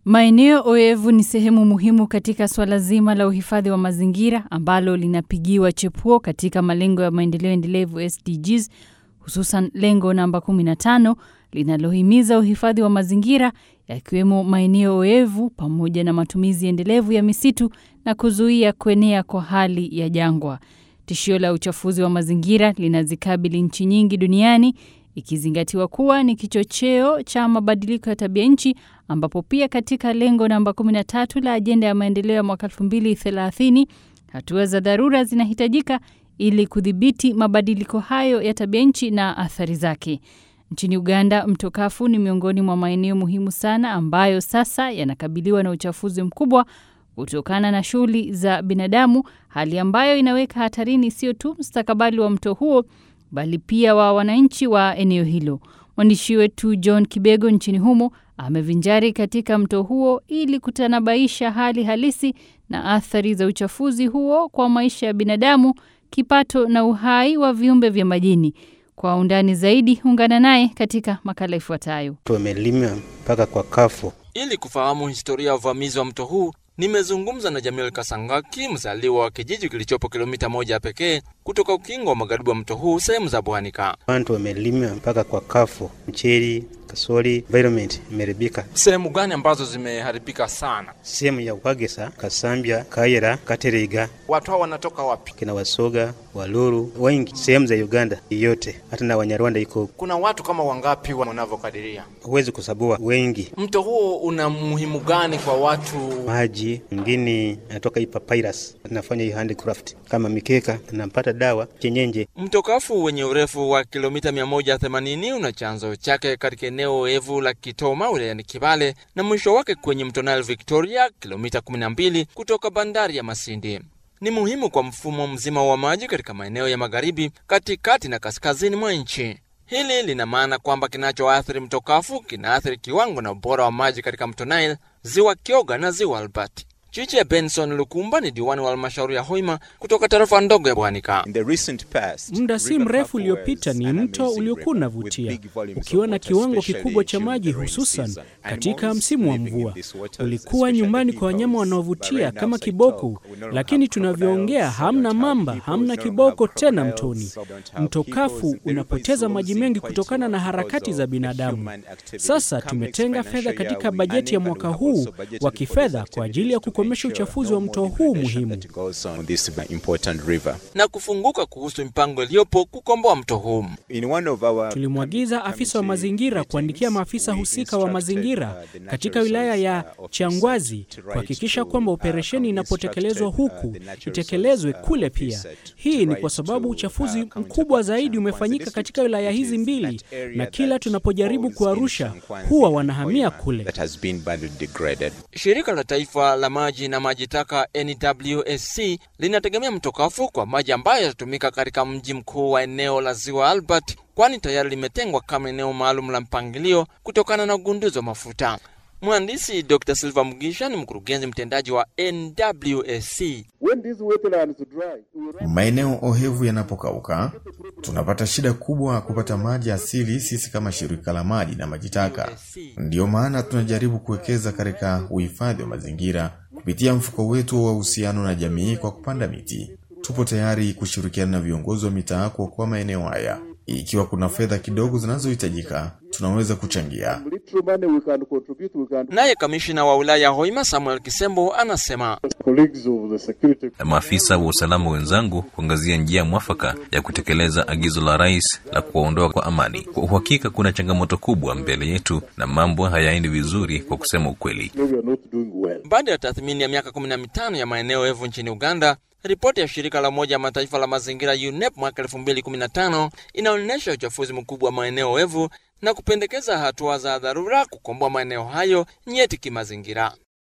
Maeneo oevu ni sehemu muhimu katika swala zima la uhifadhi wa mazingira ambalo linapigiwa chepuo katika malengo ya maendeleo endelevu SDGs, hususan lengo namba 15 linalohimiza uhifadhi wa mazingira yakiwemo maeneo oevu pamoja na matumizi endelevu ya misitu na kuzuia kuenea kwa hali ya jangwa. Tishio la uchafuzi wa mazingira linazikabili nchi nyingi duniani ikizingatiwa kuwa ni kichocheo cha mabadiliko ya tabia nchi ambapo pia katika lengo namba 13 la ajenda ya maendeleo ya mwaka 2030 hatua za dharura zinahitajika ili kudhibiti mabadiliko hayo ya tabia nchi na athari zake. Nchini Uganda, mto Kafu ni miongoni mwa maeneo muhimu sana ambayo sasa yanakabiliwa na uchafuzi mkubwa kutokana na shughuli za binadamu, hali ambayo inaweka hatarini sio tu mustakabali wa mto huo bali pia wa wananchi wa eneo hilo. Mwandishi wetu John Kibego nchini humo amevinjari katika mto huo ili kutanabaisha hali halisi na athari za uchafuzi huo kwa maisha ya binadamu, kipato na uhai wa viumbe vya majini. Kwa undani zaidi, ungana naye katika makala ifuatayo. Tumelima mpaka kwa Kafu. Ili kufahamu historia ya uvamizi wa mto huu nimezungumza na Jamil Kasangaki, mzaliwa wa kijiji kilichopo kilomita moja pekee kutoka ukingo wa magharibi wa mto huu, sehemu za Bwanika. Watu wamelima mpaka kwa Kafu, mcheli, kasoli, environment imeharibika. Sehemu gani ambazo zimeharibika sana? Sehemu ya Wagesa, Kasambia, Kayera, Kateriga. Watu hao wanatoka wapi? Kina Wasoga, Waluru, wengi sehemu za Uganda yote, hata na Wanyarwanda iko. Kuna watu kama wangapi wanavyokadiria? Huwezi kusabua, wengi. Mto huo una muhimu gani kwa watu? Maji mwingine anatoka hii papyrus, nafanya hii handicraft kama mikeka, napata dawa chenyenje. Mto Kafu wenye urefu wa kilomita 180 una chanzo chake katika eneo evu la Kitoma wilayani Kibale na mwisho wake kwenye mto Nile Victoria, kilomita 12 kutoka bandari ya Masindi. Ni muhimu kwa mfumo mzima wa maji katika maeneo ya magharibi, katikati na kaskazini mwa nchi. Hili lina maana kwamba kinachoathiri mto Kafu kinaathiri kiwango na ubora wa maji katika mto Nile, ziwa Kyoga na ziwa Albert. Chiche Benson Lukumba ni diwani wa halmashauri ya Hoima kutoka tarafa ndogo ya Bwanika. Muda si mrefu uliopita ni mto uliokuwa unavutia ukiwa na kiwango kikubwa cha maji, hususan katika msimu wa mvua. Ulikuwa nyumbani kwa wanyama wanaovutia kama kiboko, lakini tunavyoongea hamna mamba, hamna kiboko tena mtoni. Mto Kafu unapoteza maji mengi kutokana na harakati za binadamu. Sasa tumetenga fedha katika bajeti ya mwaka huu wa kifedha kwa ajili ya kukomesha uchafuzi wa mto huu muhimu na kufunguka kuhusu mipango iliyopo kukomboa mto huu. Tulimwagiza afisa wa mazingira kuandikia maafisa husika wa mazingira katika wilaya ya Changwazi kuhakikisha kwamba operesheni inapotekelezwa huku itekelezwe kule pia. Hii ni kwa sababu uchafuzi mkubwa zaidi umefanyika katika wilaya hizi mbili, na kila tunapojaribu kuarusha huwa wanahamia kule. Shirika la Taifa la Maji na Maji Taka NWSC linategemea mto Kafu kwa maji ambayo yatatumika katika mji mkuu wa eneo la Ziwa Albert, kwani tayari limetengwa kama eneo maalum la mpangilio kutokana na ugunduzi wa mafuta. Mhandisi Dr. Silva Mugisha ni mkurugenzi mtendaji wa NWSC. Maeneo ohevu yanapokauka, tunapata shida kubwa kupata maji asili sisi kama shirika la maji na maji taka. Ndiyo maana tunajaribu kuwekeza katika uhifadhi wa mazingira kupitia mfuko wetu wa uhusiano na jamii kwa kupanda miti. Tupo tayari kushirikiana na viongozi wa mitaa kuokoa maeneo haya. Ikiwa kuna fedha kidogo zinazohitajika, tunaweza kuchangia. Naye kamishina wa wilaya ya Hoima Samuel Kisembo anasema na maafisa wa usalama wenzangu kuangazia njia mwafaka ya kutekeleza agizo la rais la kuwaondoa kwa amani. Kwa uhakika, kuna changamoto kubwa mbele yetu na mambo hayaendi vizuri, kwa kusema ukweli. baada ya tathmini ya miaka 15 ya maeneo evu nchini Uganda, ripoti ya shirika la Umoja wa Mataifa la mazingira UNEP mwaka 2015 inaonyesha uchafuzi mkubwa wa maeneo evu na kupendekeza hatua za dharura kukomboa maeneo hayo nyeti kimazingira.